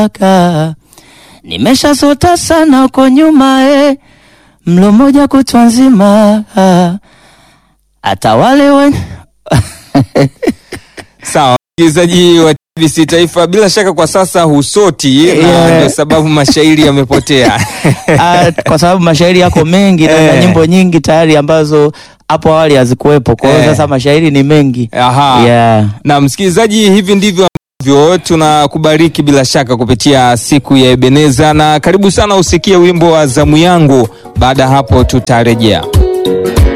Ka, nimeshasota sana uko nyuma eh, mlo moja kutwa nzima ah, hata wale wen... Sawa, msikilizaji wa TBC Taifa, bila shaka kwa sasa husoti na Yeah. ndio sababu mashairi yamepotea. ah, kwa sababu mashairi yako mengi na na Eh. nyimbo nyingi tayari ambazo hapo awali hazikuwepo. Kwa hiyo Eh. sasa mashairi ni mengi Aha. yeah. Na msikilizaji, hivi ndivyo ambavyo tunakubariki bila shaka kupitia siku ya Ebeneza, na karibu sana usikie wimbo wa zamu yangu. Baada ya hapo tutarejea.